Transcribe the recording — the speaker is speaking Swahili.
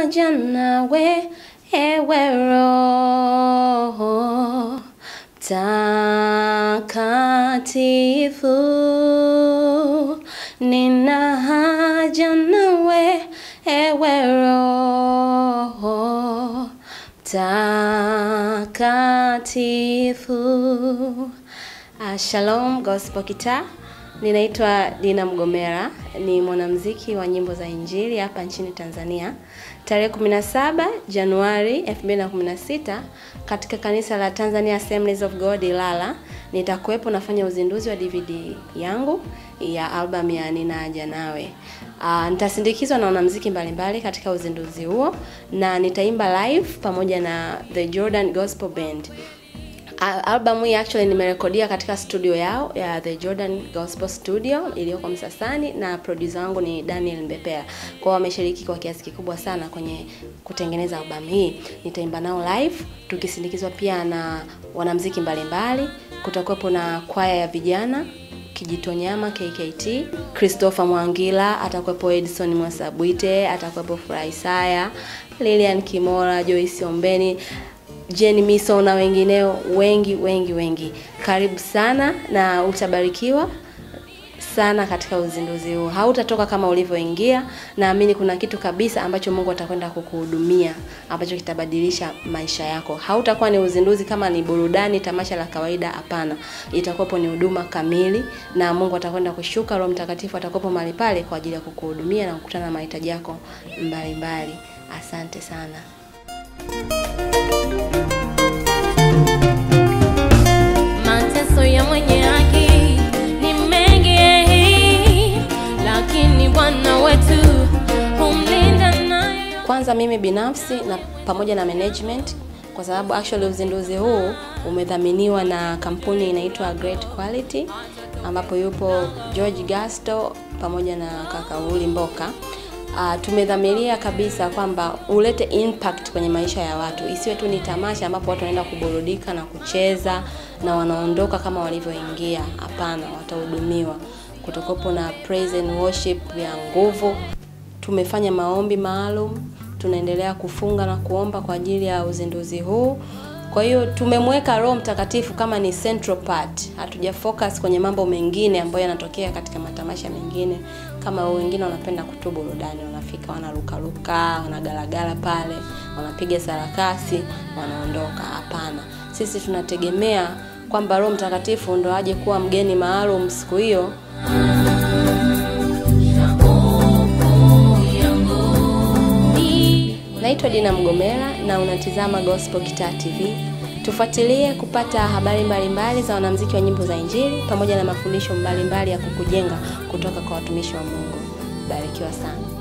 haja nawe ewe Roho Mtakatifu, nina haja nawe ewe Roho Mtakatifu. Uh, Shalom Gospel Kitaa. Ninaitwa Dina Mgomera, ni mwanamuziki wa nyimbo za Injili hapa nchini Tanzania. Tarehe 17 Januari 2016 katika kanisa la Tanzania Assemblies of God Ilala nitakuwepo nafanya uzinduzi wa DVD yangu ya album ya Nina Haja Nawe. Uh, nitasindikizwa na wanamuziki mbalimbali katika uzinduzi huo na nitaimba live pamoja na The Jordan Gospel Band. Al- Albamu hii actually nimerekodia katika studio yao ya The Jordan Gospel Studio iliyoko Msasani na producer wangu ni Daniel Mbepea. Kwao wameshiriki kwa kiasi kikubwa sana kwenye kutengeneza albamu hii. Nitaimba nao live tukisindikizwa pia na wanamuziki mbalimbali. Kutakuwepo na kwaya ya vijana Kijitonyama KKT, Christopher Mwangila, atakuwepo Edison Mwasabwite, atakuwepo Furahisaya, Lilian Kimora, Joyce Ombeni, Jenny Miso na wengineo wengi wengi wengi. Karibu sana na utabarikiwa sana katika uzinduzi huu. Hautatoka kama ulivyoingia. Naamini kuna kitu kabisa ambacho Mungu atakwenda kukuhudumia ambacho kitabadilisha maisha yako. Hautakuwa ni uzinduzi kama ni burudani, tamasha la kawaida. Hapana, itakuwapo ni huduma kamili, na Mungu atakwenda kushuka. Roho Mtakatifu atakuwepo mahali pale kwa ajili ya kukuhudumia na kukutana na mahitaji yako mbalimbali. Asante sana. Mateso ya mwenye haki ni mengi, lakini Bwana wetu humlinda nayo. Kwanza mimi binafsi na pamoja na management, kwa sababu actually uzinduzi huu umedhaminiwa na kampuni inaitwa Great Quality, ambapo yupo George Gasto pamoja na kaka Uli Mboka. Uh, tumedhamiria kabisa kwamba ulete impact kwenye maisha ya watu, isiwe tu ni tamasha ambapo watu wanaenda kuburudika na kucheza na wanaondoka kama walivyoingia. Hapana, watahudumiwa. Kutokopo na praise and worship ya nguvu tumefanya maombi maalum, tunaendelea kufunga na kuomba kwa ajili ya uzinduzi huu. Kwa hiyo tumemweka Roho Mtakatifu kama ni central part, hatuja focus kwenye mambo mengine ambayo yanatokea katika matamasha mengine. Kama wengine wanapenda kutu burudani, wanafika wanarukaruka, wanagalagala pale, wanapiga sarakasi, wanaondoka. Hapana, sisi tunategemea kwamba Roho Mtakatifu ndo aje kuwa mgeni maalum siku hiyo Naitwa Dina Mgomera na unatizama Gospel Kitaa TV. Tufuatilie kupata habari mbalimbali za wanamuziki wa nyimbo za Injili pamoja na mafundisho mbalimbali ya kukujenga kutoka kwa watumishi wa Mungu. Barikiwa sana.